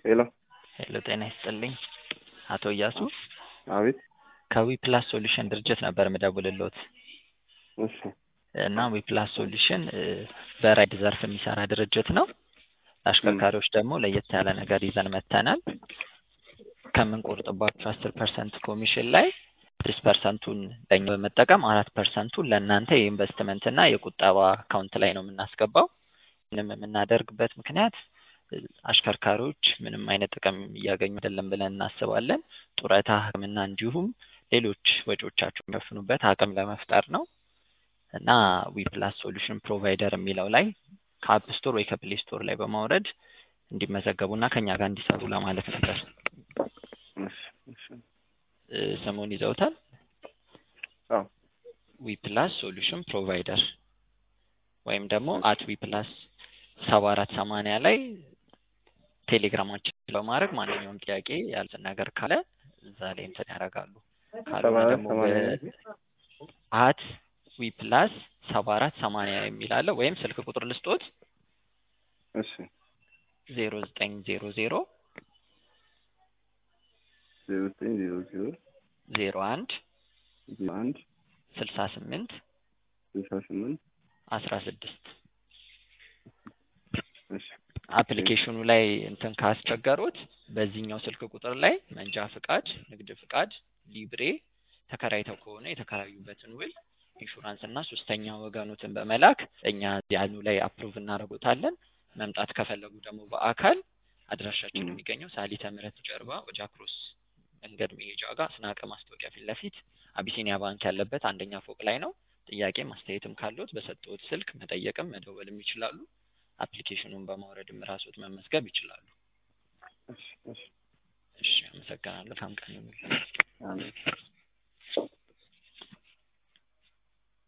ሄሎ ሄሎ ጤና ይስጥልኝ አቶ እያሱ አቤት ከዊ ፕላስ ሶሉሽን ድርጅት ነበር ምደውልሎት እሺ እና ዊ ፕላስ ሶሉሽን በራይድ ዘርፍ የሚሰራ ድርጅት ነው። ለአሽከርካሪዎች ደግሞ ለየት ያለ ነገር ይዘን መጥተናል። ከምንቆርጥባቸው አስር ፐርሰንት ኮሚሽን ላይ ስድስት ፐርሰንቱን ለኛ በመጠቀም አራት ፐርሰንቱን ለእናንተ የኢንቨስትመንት እና የቁጠባ አካውንት ላይ ነው የምናስገባው። ምንም የምናደርግበት ምክንያት አሽከርካሪዎች ምንም አይነት ጥቅም እያገኙ አይደለም ብለን እናስባለን። ጡረታ፣ ሕክምና እንዲሁም ሌሎች ወጪዎቻቸው የሚሸፍኑበት አቅም ለመፍጠር ነው እና ዊ ፕላስ ሶሉሽን ፕሮቫይደር የሚለው ላይ ከአፕ ስቶር ወይ ከፕሌይ ስቶር ላይ በማውረድ እንዲመዘገቡና ከኛ ጋር እንዲሰሩ ለማለት ነበር። እሺ እሺ እ ስሙን ይዘውታል? አዎ ዊ ፕላስ ሶሉሽን ፕሮቫይደር ወይም ደግሞ አት ዊ ፕላስ ሰባ አራት ሰማንያ ላይ ቴሌግራማችን በማድረግ ማንኛውም ጥያቄ ያሉትን ነገር ካለ እዛ ላይ እንትን ያደርጋሉ። ሰባ ካልሆነ አራት ደግሞ ሰማንያ አት ዊ ፕላስ ሰባ አራት ሰማንያ የሚል አለ ወይም ስልክ ቁጥር ልስጦት እሺ ዜሮ ዘጠኝ ዜሮ ዜሮ ዜሮ ዘጠኝ ዜሮ ዜሮ ዜሮ አንድ ዜሮ አንድ ስልሳ ስምንት ስልሳ ስምንት አስራ ስድስት እሺ አፕሊኬሽኑ ላይ እንትን ካስቸገሩት በዚህኛው ስልክ ቁጥር ላይ መንጃ ፍቃድ፣ ንግድ ፍቃድ፣ ሊብሬ ተከራይተው ከሆነ የተከራዩበትን ውል፣ ኢንሹራንስ እና ሶስተኛ ወገኑትን በመላክ እኛ ያኑ ላይ አፕሩቭ እናደርጎታለን። መምጣት ከፈለጉ ደግሞ በአካል አድራሻችን ም። የሚገኘው ሳሊተ ምሕረት ጀርባ ኦጃክሮስ መንገድ መሄጃ ጋር ስናቀ ማስታወቂያ ፊት ለፊት አቢሲኒያ ባንክ ያለበት አንደኛ ፎቅ ላይ ነው። ጥያቄም አስተያየትም ካለዎት በሰጠዎት ስልክ መጠየቅም መደወልም ይችላሉ። አፕሊኬሽኑን በማውረድም ራስዎት መመዝገብ ይችላሉ። እሺ እሺ እሺ፣ አመሰግናለሁ። መልካም ቀን ይሁንልዎት። አሜን